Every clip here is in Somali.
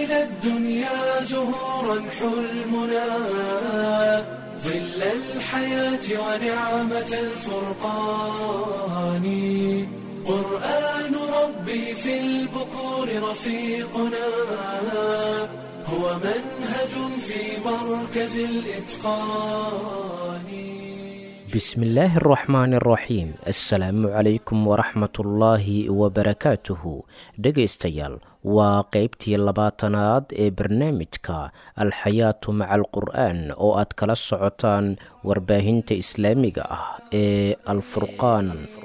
إلى الدنيا زهورا حلمنا ظل الحياة ونعمة الفرقان قرآن ربي في البكور رفيقنا هو منهج في مركز الإتقان بسم الله الرحمن الرحيم assalaamu calaykum waraxmatullaahi wabarakaatuhu dhegaystayaal waa qeybtii labaatanaad ee barnaamijka alxayaatu maca alqur'aan oo aad kala socotaan warbaahinta islaamiga ah ee alfurqaan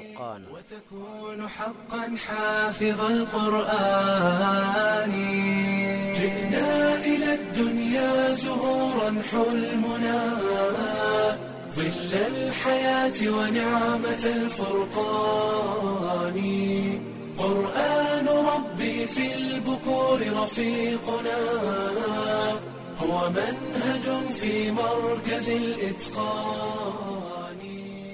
وتكون حقا حافظ القرآن جئنا إلى الدنيا زهورا حلمنا ظل الحياة ونعمة الفرقان قرآن ربي في البكور رفيقنا هو منهج في مركز الإتقان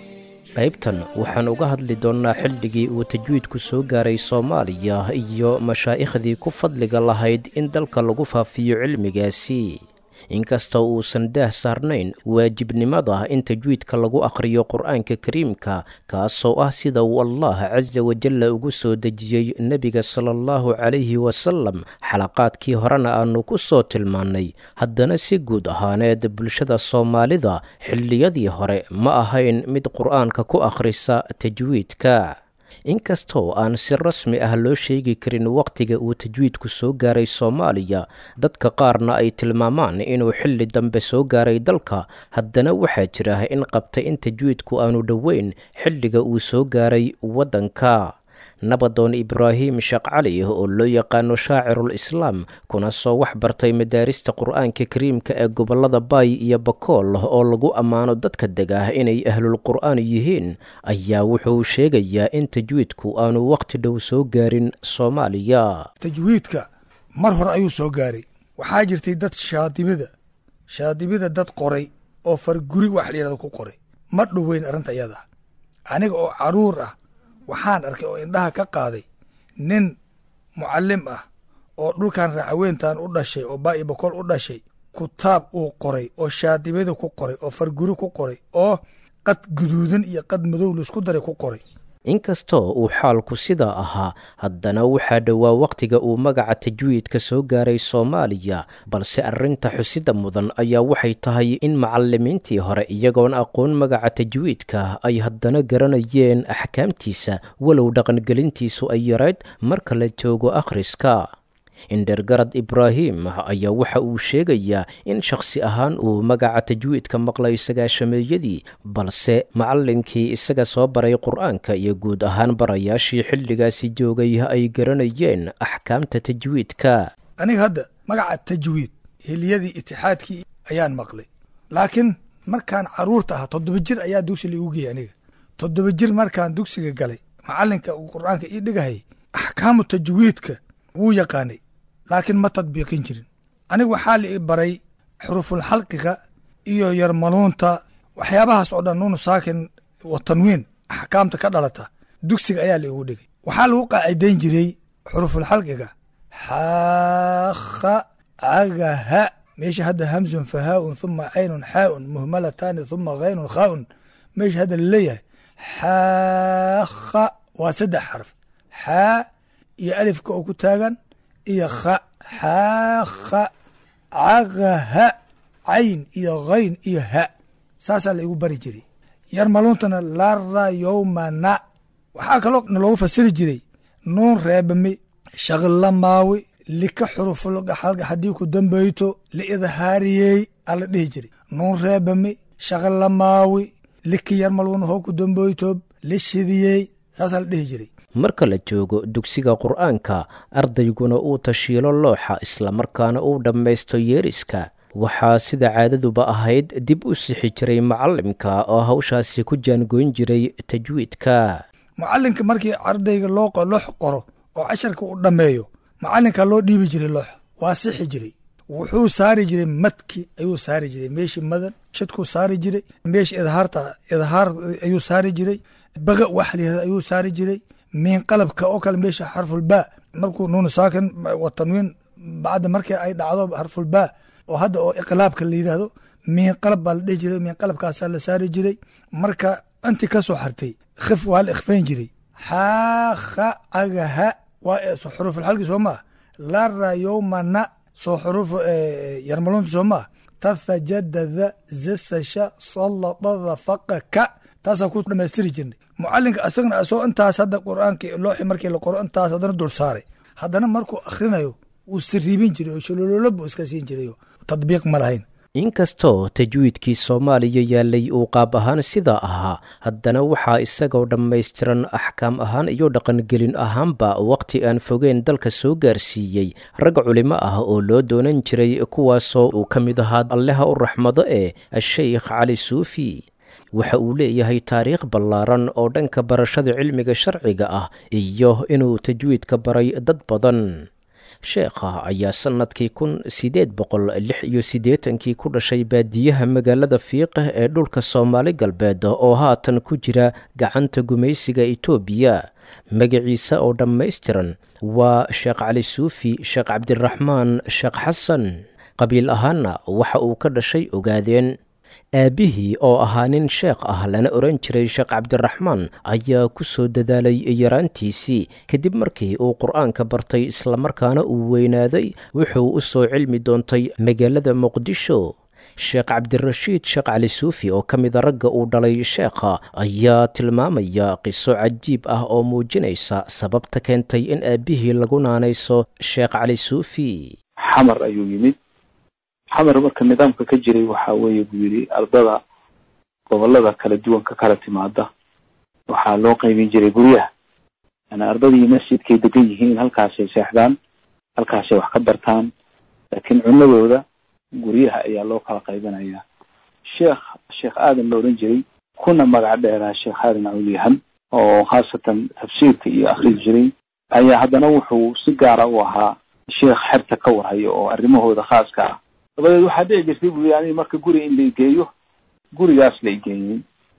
qaybtan waxaan uga hadli doonnaa xilligii uu tajwiidku soo gaaray soomaaliya iyo mashaaikhdii ku fadliga lahayd in dalka lagu faafiyo cilmigaasi inkastoo uusan daah saarnayn waajibnimada in tajwiidka lagu akhriyo qur-aanka kariimka kaasoo ah sida uu allah casa wajalla ugu soo dejiyey nebiga sala allahu calayhi wasalam xalaqaadkii horena aanu ku soo tilmaannay haddana si guud ahaaneed bulshada soomaalida xilliyadii hore ma ahayn mid qur-aanka ku akhrisa tajwiidka inkastoo aan si rasmi ah loo sheegi karin wakhtiga uu tajwiidku soo gaaray soomaaliya dadka qaarna ay tilmaamaan inuu xilli dambe soo gaaray dalka haddana waxaa jira in qabta in tajwiidku aanu dhoweyn xilliga uu soo gaaray waddanka nabadoon ibraahim sheekh cali oo loo yaqaano shaacirul islaam kuna soo wax bartay madaarista qur-aanka kariimka ee gobollada baay iyo bakool oo lagu ammaano dadka dega inay ahlul qur'aan yihiin ayaa wuxuu sheegayaa in tajwiidku aanu wakhti dhow soo gaarin soomaaliya tajwiidka mar hore ayuu soo gaaray waxaa jirtay dad shaadibida shaadibida dad qoray oo farguri wax la yidhahdo ku qoray ma dhoweyn arrinta iyada aniga oo caruur ah waxaan arkay oo indhaha ka qaaday nin mucallim ah oo dhulkan raacaweyntan u dhashay oo baa'i bakool u dhashay kutaab uu qoray oo shaadibada ku qoray oo farguri ku qoray oo qad guduudan iyo qad madow laisku daray ku qoray inkastoo uu xaalku sidaa ahaa haddana waxaa dhowaa wakhtiga uu magaca tajwiidka soo gaaray soomaaliya balse arrinta xusida mudan ayaa waxay tahay in macallimiintii hore iyagoon aqoon magaca tajwiidka ay haddana garanayeen axkaamtiisa walow dhaqangelintiisu ay yarayd marka la joogo akhriska indhergarad ibraahim ayaa waxa uu sheegayaa in shakhsi ahaan uu magaca tajwiidka maqlay sagaashameeyadii balse macallinkii isaga soo baray qur-aanka iyo guud ahaan barayaashii xilligaasi joogay ay garanayeen axkaamta tajwiidka aniga hadda magaca tajwiid hiliyadii itixaadkii ayaan maqlay laakiin markaan caruurta ahaa toddoba jir ayaa dugsi laigu geeyey aniga toddoba jir markaan dugsiga galay macallinka uu qur-aanka ii dhigahayay axkaamu tajwiidka wuu yaqaanay laakiin ma tadbiiqin jirin aniga waxaa la i baray xuruful xalqiga iyo yarmaluunta waxyaabahaas oo dhan nuunu saakin wa tanwiin axkaamta ka dhalata dugsiga ayaa la igu dhigay waxaa lagu qaacidayn jiray xuruful xalqiga xaakha cagaha meesha hadda hamsun fahaa'un huma caynun xaa'un muhmalataani huma haynun khaa'un meesha hadda laleeyahay xaakha waa saddex xarf xaa iyo alifka oo ku taagan iyo kha xaakha cagaha cayn iyo hayn iyo ha saasaa la igu bari jiray yarmaluuntana lara yowmana waxaa kaloo naloogu fasiri jiray nuun reebami shaqlamaawi lika xurufulga halga haddii ku dambayto liidhaariyey aa la dhihi jiray nuun reebami shaqlamaawi liki yarmaluun hoo ku dambayto lishidiyey saasaa la dhihi jiray marka la joogo dugsiga qur-aanka ardayguna uu tashiilo looxa islamarkaana uu dhammaysto yeeriska waxaa sida caadaduba ahayd dib u sixi jiray macallimka oo hawshaasi ku jaangoyn jiray tajwiidka mucallinka markii ardayga loo loox qoro oo casharka uu dhammeeyo macallinka loo dhiibi jiray loox waa sixi jiray wuxuu saari jiray madki ayuu saari jiray meeshii madan shadkuu saari jiray meeshii idhaarta idhaar ayuu saari jiray baga wax layihahda ayuu saari jiray miin qalabka oo kale meesha xarfulbaa markuu nuunu saakin wa tanwiin bacda markii ay dhacdo harfulbaa oo hadda oo iqlaabka la yidhaahdo miin qalab baa la dhihi jiray miin qalabkaasaa la saari jiray marka intii ka soo hartay khif waa la ikhfayn jiray xaakha cagaha waa xuruufulxalki soo maa lara yowmana soo xuruuf yarmalunta soo maa tafajadada zasasha salladada faqaka taasaa ku dhamaystiri jirnay mucalinka asagna asoo intaas hadda qur-aanka looxi markii la qoro intaas haddana dul saaray haddana markuu akhrinayo wuu siriibin jiray oo sholololo buu iska siin jiray tadbiiq ma lahayn inkastoo tajwiidkii soomaaliya yaalay uu qaab ahaan sidaa ahaa haddana waxaa isagoo dhammaystiran axkaam ahaan iyo dhaqangelin ahaanba wakhti aan fogeen dalka soo gaarsiiyey rag culimo ah oo loo doonan jiray kuwaasoo uu ka mid ahaa alleha u raxmado ee asheykh cali suufi waxa uu leeyahay taariikh ballaaran oo dhanka barashada cilmiga sharciga ah iyo inuu tajwiidka baray dad badan sheekha ayaa sannadkii kun siddeed boqol lix iyo siddeetankii ku dhashay baadiyaha magaalada fiiqah ee dhulka soomaali galbeed oo haatan ku jira gacanta gumaysiga itoobiya magaciisa oo dhammaystiran waa sheekh cali suufi sheekh cabdiraxmaan sheekh xasan qabiil ahaanna waxa uu ka dhashay ogaadeen aabbihii oo ahaa nin sheekh ah lana oran jiray sheekh cabdiraxmaan ayaa ku soo dadaalay yaraantiisii kadib markii uu qur-aanka bartay islamarkaana uu weynaaday wuxuu u soo cilmi doontay magaalada muqdisho sheekh cabdirashiid sheekh cali suufi oo ka mida ragga uu dhalay sheekha ayaa tilmaamaya qiso cajiib ah oo muujinaysa sababta keentay in aabbihii lagu naanayso sheekh cali suufi xamar ayuu yimid xamar marka nidaamka ka jiray waxa weeye buu yidhi ardada gobolada kala duwan ka kala timaada waxaa loo qaybin jiray guryaha yani ardadii masjidkay degan yihiin halkaasay seexdaan halkaasay wax ka bartaan laakiin cunadooda guryaha ayaa loo kala qaybinaya sheekh sheekh aadan la odhan jiray kuna magac dheeraa sheekh aadan cawliyahan oo khaasatan tafsiirka iyo akrin jiray ayaa haddana wuxuu si gaara u ahaa sheekh xerta ka warhayo oo arrimahooda khaaska ah dabadeed waxaa dhici jirtay buu yani marka guri in laigeeyo gurigaas la igeeyey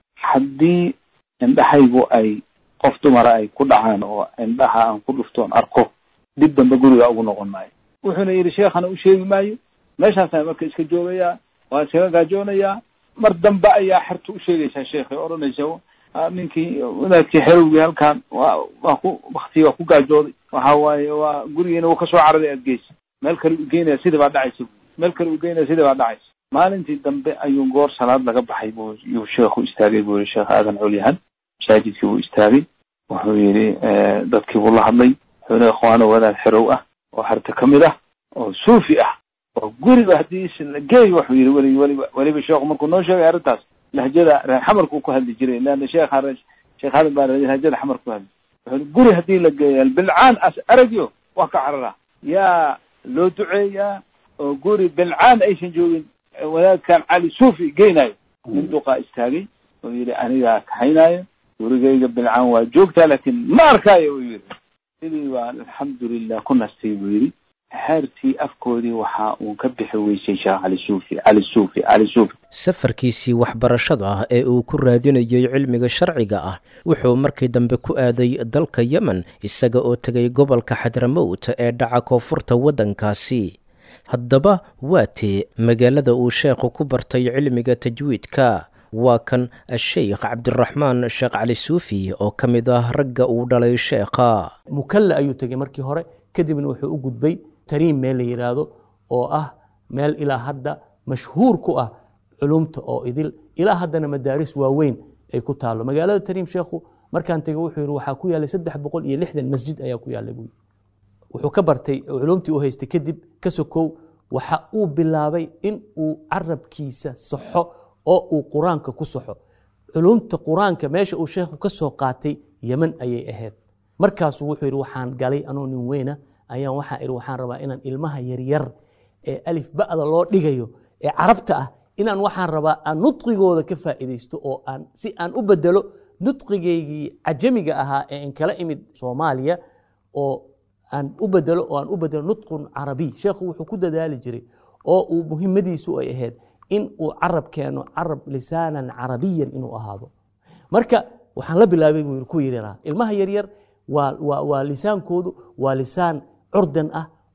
haddii indhahaygu ay qof dumara ay ku dhacaan oo indhaha aan ku dhuftoon arko dib dambe guriga ugu noqon maayo wuxuuna yidhi sheekhana u sheegi maayo meeshaasaan marka iska joogayaa waan iskaga gaajoonayaa mar dambe ayaa xerta u sheegaysaa sheekhay odhanaysa ninkii wadaadkii xerowgii halkaan waa waa ku bakti waa ku gaajooday waxa waaye waa gurigiina wuu kasoo cararay aad geysa meel kale u geynaya sidii baa dhacaysa meel kale u geynaya sidii baa dhacaysa maalintii dambe ayuu goor salaad laga baxay buu yuu sheekhu istaagay buu yihi sheekh aadan culyahan masaajidkii buu istaagay wuxuu yidhi dadkii buu la hadlay wuxuu yihi ikhwaano wadaad xerow ah oo xerta kamid ah oo suufi ah oo guriba haddii la geey wuxuu yidhi weli weliba weliba sheekhu markuu noo sheegay arrintaas lahjada reer xamarkuu ku hadli jiray leanna sheekha sheekh aadan baa lahjada xamar ku hadli wuxuu yihi guri haddii la geeya bilcaan as aragyo waa ka carara yaa loo duceeyaa oo guri bilcaan aysan joogin wadaadkan cali suufi geynayo nin duqaa istaagay oo yidhi anigaa kaxaynaayo gurigayga bilcaan waa joogtaa laakiin ma arkaayo uu yidhi sidii baa alxamdulilah ku nastay buu yidhi xeertii afkoodii waxa uu ka bixi weysay sheekh cali suufi cali suufi cali suufi safarkiisii waxbarashada ah ee uu ku raadinayay cilmiga sharciga ah wuxuu markii dambe ku aaday dalka yemen isaga oo tegay gobolka xadramowt ee dhaca koonfurta waddankaasi haddaba waa tee magaalada uu sheekhu ku bartay cilmiga tajwiidka waa kan asheykh cabdiraxmaan sheekh cali suufi oo ka mid ah ragga uu dhalay sheekha mukalla ayuu tegey markii hore kadibna wuxuu u gudbay tariim meel la yidhaahdo oo ah meel ilaa hadda mashhuur ku ah culumta oo idil ilaa haddana madaaris waaweyn ay ku taalo magaalada tariim sheekhu markaan tegey wuxuu yidhi waxaa ku yaallay saddex boqol iyo lixdan masjid ayaa ku yaallay buu wuxuu ka bartay culumtii uu haystay kadib ka sokow waxa uu bilaabay in uu carabkiisa saxo oo uu qur-aanka ku saxo culumta qur-aanka meesha uu sheekhu ka soo qaatay yeman ayay ahayd markaasuu wuxuu yidhi waxaan galay anoo nin weyna ayaan waxaa idhi waxaan rabaa inaan ilmaha yaryar ee alif ba'da loo dhigayo ee carabta ah inaan waxaan rabaa aan nudqigooda ka faa'iidaysto oo aan si aan u bedelo nudqigaygii cajamiga ahaa ee in kala imid soomaaliya oo aan u bedelo oo aan u bedelo nudqun carabiy sheekhu wuxuu ku dadaali jiray oo uu muhimmadiisu ay ahayd in uu carab keeno carab lisaanan carabiyan inuu ahaado marka waxaan la bilaabay buu ku yidhi ilmaha yaryar waa lisaankoodu waa lisaan curdan ah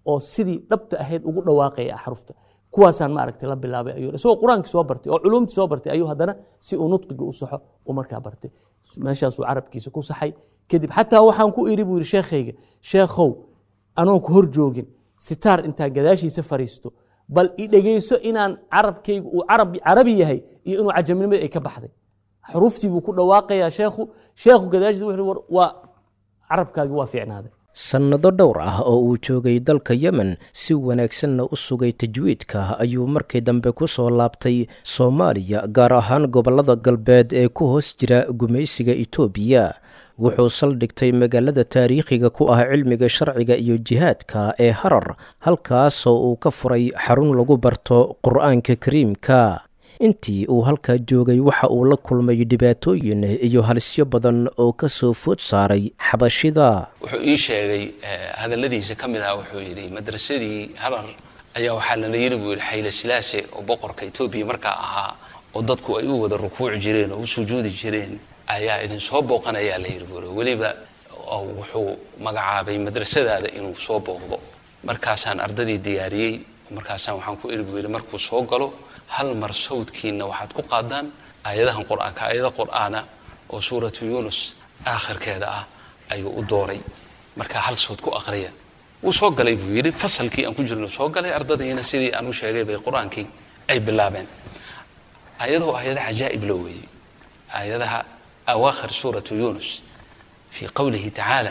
oo sidii dhabta ahayd ugu dhawaaqaya axrufta kuwaasaan maaragtay la bilaabay ayuu isagoo qur-aankii soo bartay oo culumtii soo bartay ayuu haddana si uu nudqiga u saxo uu markaa bartay meeshaasuu carabkiisa ku saxay kadib xataa waxaan ku iri buu yidhi sheekhayga sheekhow anoon ku hor joogin sitaar intaan gadaashiisa fariisto bal i dhegeyso inaan carabkaygu uu carab carabi yahay iyo inuu cajamnimada ay ka baxday xuruuftii buu ku dhawaaqayaa sheekhu sheekhu gadaashiisa wuxuu war waa carabkaagi waa fiicnaaday sannado dhowr ah oo uu joogay dalka yemen si wanaagsanna u sugay tajwiidka ayuu markii dambe ku soo laabtay soomaaliya gaar ahaan gobollada galbeed ee ku hoos jira gumaysiga itoobiya wuxuu saldhigtay magaalada taariikhiga ku ah cilmiga sharciga iyo jihaadka ee harar halkaasoo uu ka furay xarun lagu barto qur'aanka kariimka intii uu halkaa joogay waxa uu la kulmay dhibaatooyin iyo halisyo badan oo ka soo food saaray xabashida wuxuu ii sheegay hadalladiisa ka mid ah wuxuu yidhi madrasadii harar ayaa waxaa lala yiri buu yidhi xayle silaase oo boqorka etoobiya markaa ahaa oo dadku ay u wada rukuuci jireen oo u sujuudi jireen ayaa idin soo booqanayaa la yidhi buuri weliba wuxuu magacaabay madrasadaada inuu soo booqdo markaasaan ardadii diyaariyey markaasaan waxaan ku iri buu yidhi markuu soo galo hal mar sawdkiina waxaad ku qaadaan aayadahan qur-aanka aayada qur-aana oo suuratu yuunus aakhirkeeda ah ayuu u dooray markaa hal sawd ku aqriya wuu soo galay buu yidhi fasalkii aan ku jirno soo galay ardadiina sidii aan u sheegay bay qur-aankii ay bilaabeen ayadoo aayada cajaa'ib la weeyey aayadaha awaakhir suuratu yuunus fii qowlihi tacaala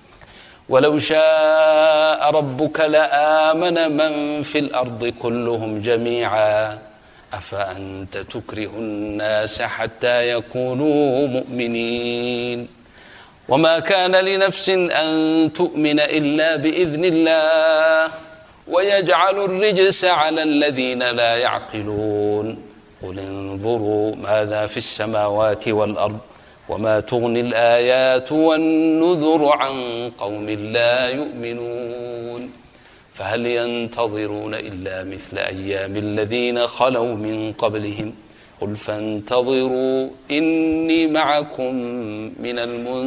ولو شاء ربك لآمن من في الأرض كلهم جميعا أفأنت تكره الناس حتى يكونوا مؤمنين وما كان لنفس أن تؤمن إلا بإذن الله ويجعل الرجس على الذين لا يعقلون قل انظروا ماذا في السماوات والأرض وما تغني الآيات والنذر عن قوم لا يؤمنون فهل ينتظرون إلا مثل أيام الذين خلوا من قبلهم قل فانتظروا إني معكم من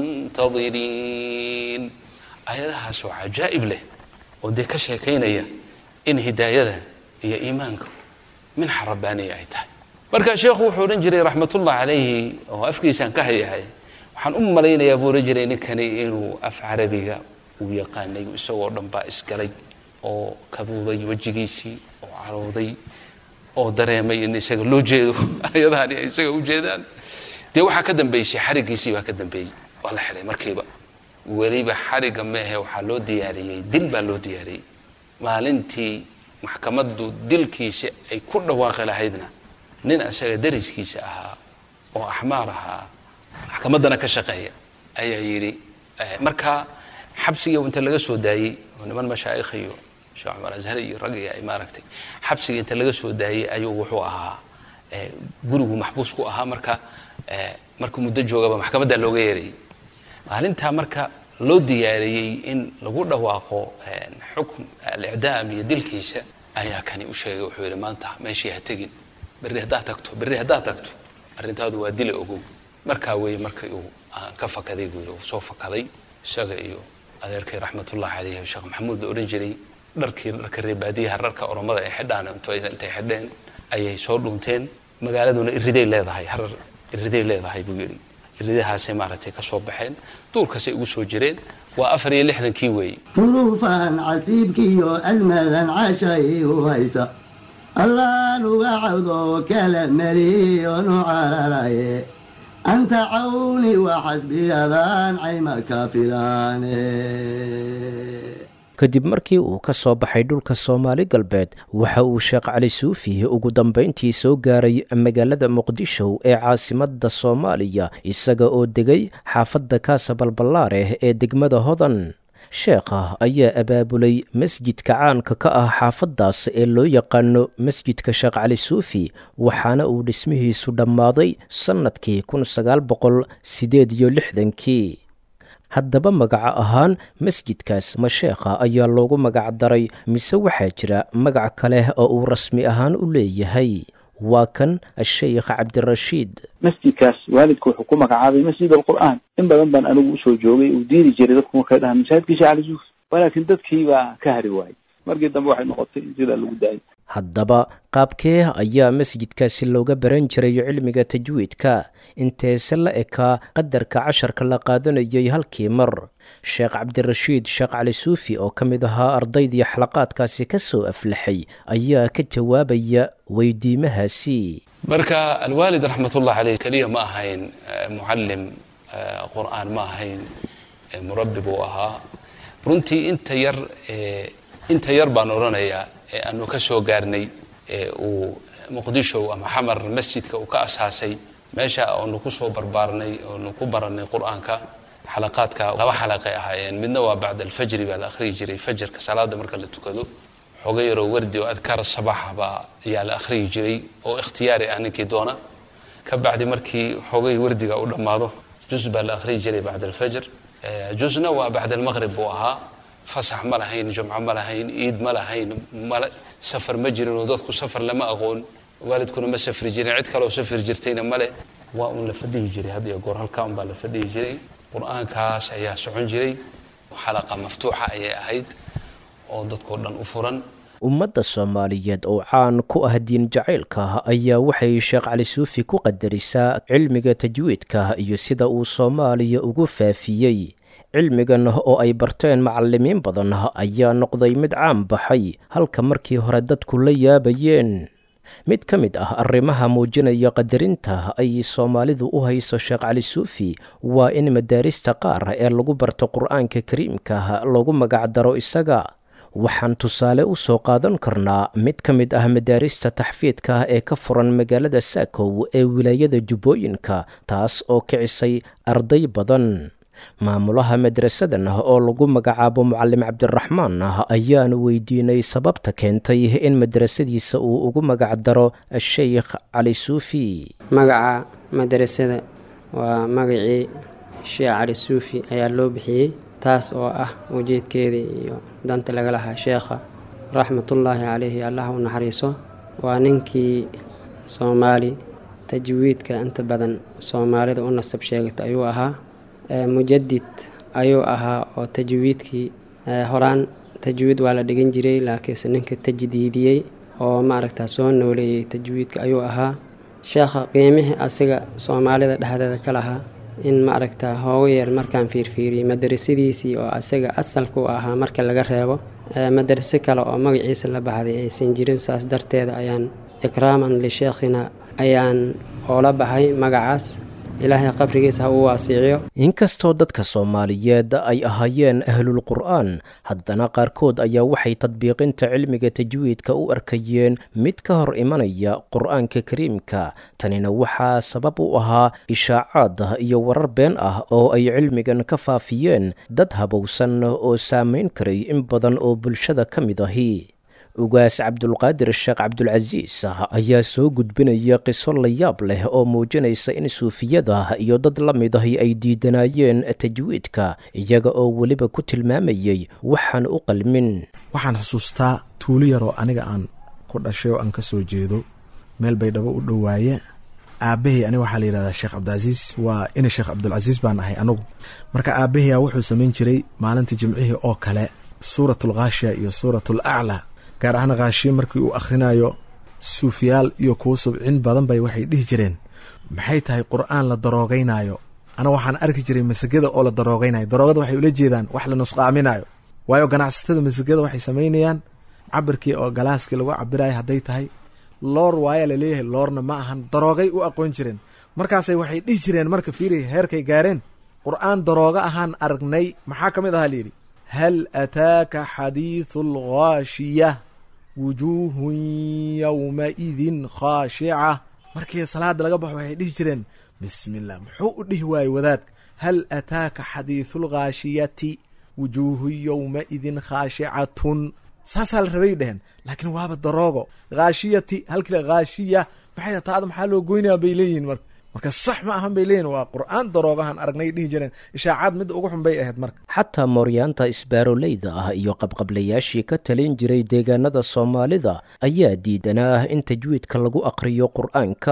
المنتظرين آياتها سو عجائب له ودي كشيكينيا إن هداية هي إيمانكم من حربانية أيتها marka sheekhu wuxuu odhan jiray raxmatullah calayhi oo afkiisaan ka hayahay waxaan u malaynayaa buu odhan jiray ninkani inuu af carabiga uu yaqaanay isagoo dhan baa isgalay oo kaduuday wejigiisii oo carooday oo dareemay in isaga loo jeedo ayadaani ay isaga u jeedaan dee waxaa ka dambeysay xariggiisii baa ka dambeeyey waa la xidhay markiiba weliba xarigga meehe waxaa loo diyaariyey dil baa loo diyaariyey maalintii maxkamaddu dilkiisa ay ku dhawaaqi lahaydna nin asaga dariskiisa ahaa oo axmaar ahaa maxkamaddana ka shaqeeya ayaa yidhi markaa xabsigii inta laga soo daayey oo niman mashaa'ikh iyo sheekh cumar azhar iyo ragii ay maaragtay xabsigii inta laga soo daayey ayuu wuxuu ahaa gurigu maxbuus ku ahaa marka markuu muddo joogaba maxkamadda looga yeerayay maalintaa marka loo diyaariyey in lagu dhawaaqo xukm alicdaam iyo dilkiisa ayaa kani u sheegay wuxuu yidhi maanta meeshii ha tegin berri haddaad tagto berri haddaad tagto arrintaadu waa dila ogow markaa weeye markii uu aan ka fakaday buu yidhi uu soo fakaday isaga iyo adeerkay raxmatullahi calayhi sheekh maxamuud la odhan jiray dharkii dharka reebaadiyaha dharka oromada ay xidhaan intay xidheen ayay soo dhunteen magaaladuna iriday leedahay harar iriday leedahay buu yidhi iridahaasay maaragtay ka soo baxeen duurkasay ugu soo jireen waa afar iyo lixdankii weeye duruufan casiibkiiyo almadan cashay u haysa allaan uga cawdo kala meliyo nu cararaye anta cawni waxasbiyadaan cayma ka filaane kadib markii uu ka soo baxay dhulka soomaali galbeed waxa uu sheekh cali suufi ugu dambayntii soo gaaray magaalada muqdisho ee caasimadda soomaaliya isaga oo degay xaafadda kaasa balballaareh ee degmada hodan sheekha ayaa abaabulay masjidka caanka ka ah xaafaddaas ee loo yaqaano masjidka sheekh cali suufi waxaana uu dhismihiisu dhammaaday sannadkii kun sagaal boqol siddeed iyo lixdankii haddaba magaco ahaan masjidkaas ma sheekha ayaa loogu magac daray mise waxaa jira magac kale oo uu rasmi ahaan u leeyahay waa kan asheykh cabdirashiid masjidkaas waalidku wuxuu ku magacaabay masjid alqur'aan in badan baan anigu usoo joogay uu diidi jiray dadku markay dhahaan masaajidkii sheekh cali suufi walaakin dadkii baa ka hari waayey markii dambe waxay noqotay in sidaa lagu daayay haddaba qaabkee ayaa masjidkaasi looga baran jiray cilmiga tajwiidka inteese la ekaa qadarka casharka la qaadanayay halkii mar sheekh cabdirashiid sheekh cali suufi oo ka mid ahaa ardaydii xalaqaadkaasi ka soo aflaxay ayaa ka jawaabaya weydiimahaasi marka alwaalid raxmatullah caleyh keliya ma ahayn mucallim qur'aan ma ahayn murabbi buu ahaa runtii inta yar inta yar baan odhanayaa ee aanu ka soo gaarnay ee uu muqdisho ama xamar masjidka uu ka asaasay meesha oonu ku soo barbaarnay oonu ku baranay qur-aanka xalaqaadka laba xalaqay ahaayeen midna waa bacda alfajri baa la akhriyi jiray fajarka salaada marka la tukado xoga yaroo wardi oo adkaar sabaxa baa ayaa la akhriyi jiray oo ikhtiyaari ah ninkii doona ka bacdi markii xogay wardiga u dhammaado jus baa la akhriyi jiray bacda alfajr jusna waa bacda almaqrib buu ahaa fasax ma lahayn jumco ma lahayn iid ma lahayn safar ma jirin oo dadku safar lama aqoon waalidkuna ma safri jirin cid kaleo safri jirtayna male waa uun la fadhihi jiray had iyo goor halkaa un baa la fadhihi jiray qur-aankaas ayaa socon jiray xalaqa maftuuxa ayay ahayd oo dadkoo dhan u furan ummadda soomaaliyeed oo caan ku ah diin jacaylka ayaa waxay sheekh cali suufi ku qadarisaa cilmiga tajwiidka iyo sida uu soomaaliya ugu faafiyey cilmigan oo ay barteen macalimiin badan ayaa noqday mid caan baxay halka markii hore dadku la yaabayeen mid ka mid ah arrimaha muujinaya qadarinta ay soomaalidu u hayso sheekh cali suufi waa in madaarista qaar ee lagu barto qur-aanka kariimka loogu magacdaro isaga waxaan tusaale u soo qaadan karnaa mid ka mid ah madaarista taxfiidka ee ka furan magaalada saakow ee wilaayada jubbooyinka taas oo kicisay arday badan maamulaha madrasadan oo lagu magacaabo mucalim cabdiraxmaan ayaanu weydiinay sababta keentay in madrasadiisa uu ugu magacdaro sheikh cali suufi magaca madrasada waa magacii sheekh cali suufi ayaa loo bixiyey taas oo ah ujeedkeedii iyo danta laga lahaa sheekha raxmatullaahi caleyhi allah u naxariiso waa ninkii soomaali tajwiidka inta badan soomaalida u nasab sheegata ayuu ahaa mujadid ayuu ahaa oo tajwiidkii horaan tajwiid waa la dhigan jiray laakiinse ninka tajdiidiyey oo maaragta soo nooleeyey tajwiidka ayuu ahaa sheekha qiimihii asiga soomaalida dhexdeeda ka lahaa in maaragta hooga yeer markaan fiirfiiriyey madarasadiisii oo asaga asalka u ahaa marka laga reebo madaraso kale oo magaciisa la baxday aysan jirin saas darteeda ayaan ikraaman lisheekhina ayaan oola baxay magacaas ilaahay qabrigiisa ha uu waasiiciyo inkastoo dadka soomaaliyeed ay ahaayeen ahlul qur'aan haddana qaarkood ayaa waxay tadbiiqinta cilmiga tajwiidka u arkayeen mid ka hor imanaya qur'aanka kariimka tanina waxaa sabab u ahaa ishaacaad iyo warar been ah oo ay cilmigan ka faafiyeen dad habowsan oo saamayn karay in badan oo bulshada ka mid ahi ugaas cabdulqaadir sheekh cabdulcasiis ayaa soo gudbinaya qiso la yaab leh oo muujinaysa in suufiyada iyo dad la mid ahi ay diidanaayeen tajwiidka iyaga oo weliba ku tilmaamayay waxaan u qalmin waxaan xusuustaa tuulo yaroo aniga aan ku dhashay oo aan ka soo jeedo meel baydhabo u dhowaaye aabbahay aniga waxaa la yidhahdaa sheekh cabdilcasiis waa ina sheekh cabdulcasiis baan ahay anagu marka aabbahayaa wuxuu samayn jiray maalinta jimcihii oo kale suuratulkhaashiya iyo suuratul aclaa gaar ahaan khaashiye markii uu akhrinayo suufiyaal iyo kuwo subcin badan bay waxay dhihi jireen maxay tahay qur'aan la daroogaynaayo ana waxaan arki jiray masagada oo la daroogaynayo daroogada waxay ula jeedaan wax la nusqaaminayo waayo ganacsatada masagada waxay samaynayaan cabirkii oo galaaskii lagu cabirayo hadday tahay loor waaya laleeyahay loorna ma ahan daroogay u aqoon jireen markaasay waxay dhihi jireen marka fiiriya heerkay gaareen qur'aan darooga ahaan aragnay maxaa ka mid ahaa layidhi hal ataaka xadiidu alghaashiya wujuuhun yowmaidin khaashica markii salaada laga baxo waxay dhihi jireen bismillah muxuu u dhihi waaye wadaadka hal ataaka xadiidulghaashiyati wujuuhu yowmaidin khaashicatun saasaa la rabay dheheen laakiin waaba daroogo khaashiyati halkii khaashiya maxay taada maxaa loo goynaya bay leeyihiin marka marka sax ma ahan bay leeyihin waa qur'aan daroogahan aragnay dhihi jireen ishaacaad midda ugu xun bay ahayd marka xataa mooryaanta isbaaroleyda ah iyo qabqablayaashii ka talin jiray deegaanada soomaalida ayaa diidanaa in tajwiidka lagu aqriyo qur'aanka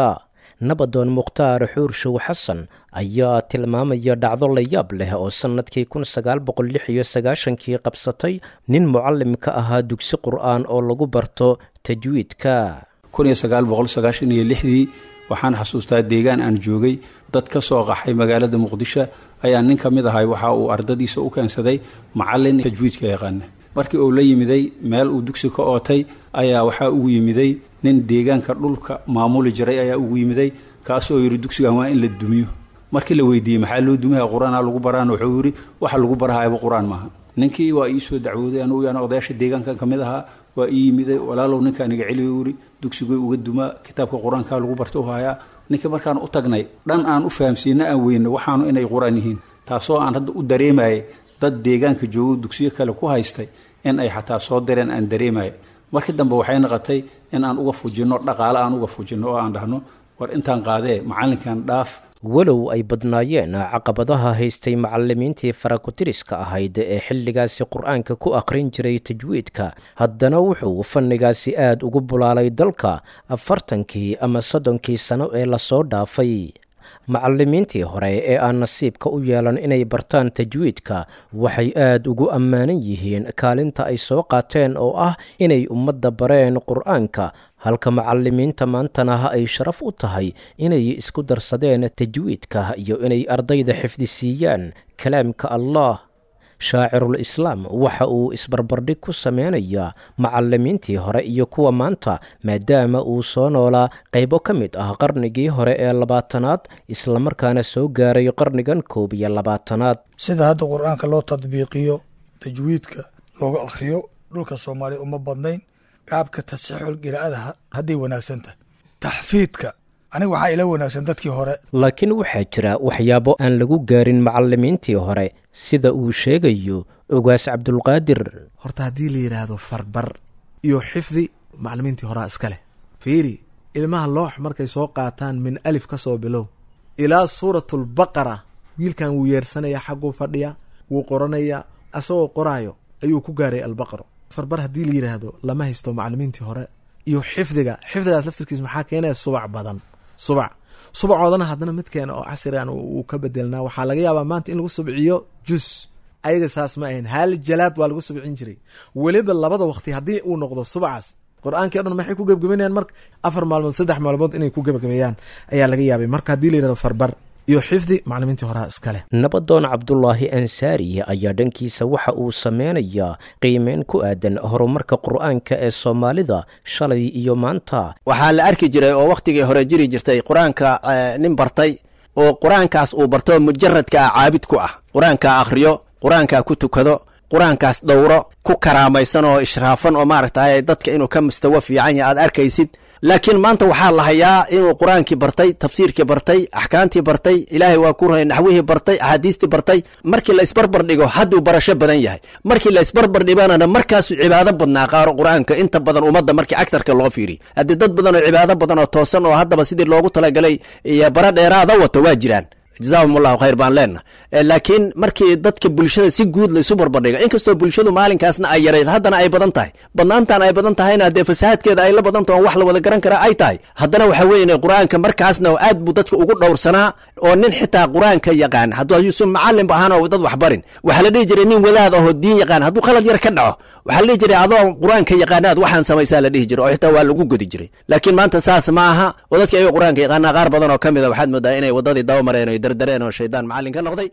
nabadoon mukhtaar xuurshow xasan ayaa tilmaamaya dhacdo la yaab leh oo sannadkii kun sagaal boqol lix iyo sagaashankii qabsatay nin mucallim ka ahaa dugsi qur'aan oo lagu barto tajwiidka kun iyo sagaal boqol sagaashan iyo lixdii waxaan xasuustaa deegaan aan joogay dad ka soo qaxay magaalada muqdisho ayaa nin ka mid ahay waxa uu ardadiisa u keensaday macallin tajwiidka yaqaana markii uu la yimiday meel uu dugsi ka ootay ayaa waxaa ugu yimiday nin deegaanka dhulka maamuli jiray ayaa ugu yimiday kaasoo yidhi dugsigan waa in la dumiyo markii la weydiiyey maxaa loo dumiha qur-aanaa lagu baraan wuxuu yidhi waxa lagu barahayaba qur-aan maaha ninkii waa ii soo dacwooday anugu yaan odayaasha deegaankan ka mid ahaa waa ii yimiday walaalow ninkaan iga celiyo yidhi dugsigay uga dumaa kitaabka qur-aankaa lagu barta u hayaa ninkii markaan u tagnay dhan aan u fahamsiina aan weyno waxaanu inay qur-aan yihiin taasoo aan hadda u dareemayay dad deegaanka joogo dugsiyo kale ku haystay in ay xataa soo direen aan dareemaya markii dambe waxay noqotay in aan uga fujinno dhaqaale aan uga fujinno oo aan dhahno war intaan qaadee macallinkan dhaaf walow ay badnaayeen caqabadaha haystay macallimiintii farakutiriska ahayd ee xilligaasi qur-aanka ku akhrin jiray tajwiidka haddana wuxuu fannigaasi aad ugu bulaalay dalka afartankii ama soddonkii sano ee lasoo dhaafay macallimiintii hore ee aan nasiibka u yeelan inay bartaan tajwiidka waxay aad ugu ammaanan yihiin kaalinta ay soo qaateen oo ah inay ummadda bareen qur-aanka halka macallimiinta maantana ay sharaf u tahay inay isku darsadeen tajwiidka iyo inay ardayda xifdisiiyaan kalaamka allah shaacirul islaam waxa uu isbarbardhig ku sameynayaa macallimiintii hore iyo kuwa maanta maadaama uu soo noolaa qaybo ka mid ah qarnigii hore ee labaatanaad islamarkaana soo gaaray qarnigan koob iyo labaatanaad sida hadda qur-aanka loo tadbiiqiyo tajwiidka looga akhriyo dhulka soomaaliya uma badnayn qaabka tasixul qiraa'ada hadday wanaagsan tahay taxfiidka aniga waxaa ila wanaagsan dadkii hore laakiin waxaa jira waxyaabo aan lagu gaarin macallimiintii hore sida uu sheegayo ogaas cabdulqaadir horta haddii la yidhaahdo farbar iyo xifdi macallimiintii horaa iska leh fiiri ilmaha loox markay soo qaataan min alif ka soo bilow ilaa suuratulbaqara wiilkan wuu yeersanaya xagguu fadhiya wuu qoranaya asagoo qoraayo ayuu ku gaaray albaqaro farbar haddii la yidhaahdo lama haysto macallimiintii hore iyo xifdiga xifdigaas laftirkiis maxaa keenaya subac badan subac subacoodana haddana midkeena oo casrigan uu ka bedelnaa waxaa laga yaabaa maanta in lagu subciyo jus ayaga saas ma ahayn hal jalaad waa lagu subcin jiray weliba labada waqti haddii uu noqdo subacaas qur-aankii o dhan maxay ku gebgabanayaan marka afar maalmood saddex maalmood inay ku gebagabeeyaan ayaa laga yaabay marka haddii la yidhahdo farbar iyo xifdi macallimiintii horaa iskale nabadoon cabdulaahi ansaari ayaa dhankiisa waxa uu sameynayaa qiimeyn ku aadan horumarka qur-aanka ee soomaalida shalay iyo maanta waxaa la arki jiray oo wakhtigii hore jiri jirtay qur-aanka nin bartay oo qur-aankaas uu barto mujaradka ah caabid ku ah qur-aanka akhriyo qur-aanka ku tukado qur-aankaas dhowro ku karaamaysan oo ishraafan oo maaragtay dadka inuu ka mustawo fiican yahay aad arkaysid laakiin maanta waxaa la hayaa inuu qur-aankii bartay tafsiirkii bartay axkaamtii bartay ilaahay waa ku rahay naxwihii bartay axaadiistii bartay markii la isbarbar dhigo hadduu barasho badan yahay markii la isbarbar dhigana markaasuu cibaado badnaa qaaro qur-aanka inta badan ummadda markii agtarka loo fiiriy haddii dad badan oo cibaado badan oo toosan oo haddaba sidii loogu talagalay iyo bara dheeraada wato waa jiraan jazaahum allahu khayr baan leenna laakiin markii dadka bulshada si guud laysu barbardhiga inkastoo bulshadu maalinkaasna ay yarayd haddana ay badan tahay badnaantan ay badan tahayna dee fasahaadkeeda ay la badan taho wax la wada garan kara ay tahay haddana waxaa weeye qur-aanka markaasna aad buu dadka ugu dhowrsanaa oo nin xitaa qur-aanka yaqaan hadduu yuusuf macalin ba ahaan oo dad wax barin waxaa la dhihi jiray nin wadaad ahoo diin yaqaan hadduu khalad yar ka dhaco waxaa la dhihi jiray adoo qur-aanka yaqaanaad waxaan samaysaa la dhihi jiray oo xitaa waa lagu godi jiray laakiin maanta saas ma aha oo dadka ayago qur-aanka yaqaanaa qaar badan oo ka mid a waxaad moodaa inay waddadii daba mareen o dardareen oo shaydaan macallin ka noqday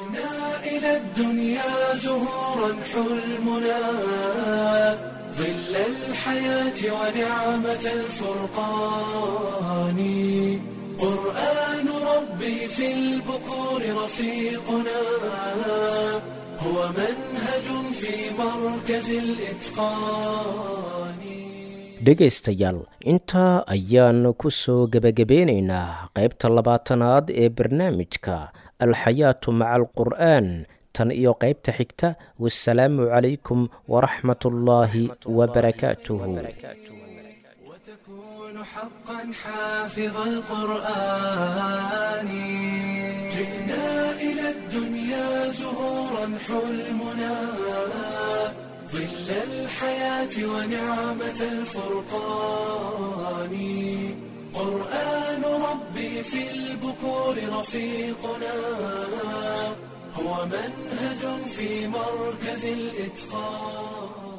إلى الدنيا زهورا حلمنا ظل الحياة ونعمة الفرقان قرآن ربي في البكور رفيقنا هو منهج في مركز الإتقان dhegaystayaal intaa ayaan ku soo gebagabeynaynaa qaybta labaatanaad ee barnaamijka alxayaatu maca alqur'aan tan iyo qaybta xigta wasalaamu calaykum waraxmat ullaahi wabarakaatuhu وتكون حقا حافظ القرآن جئنا إلى الدنيا زهورا حلمنا ظل الحياة ونعمة الفرقان قرآن ربي في البكور رفيقنا هو منهج في مركز الإتقان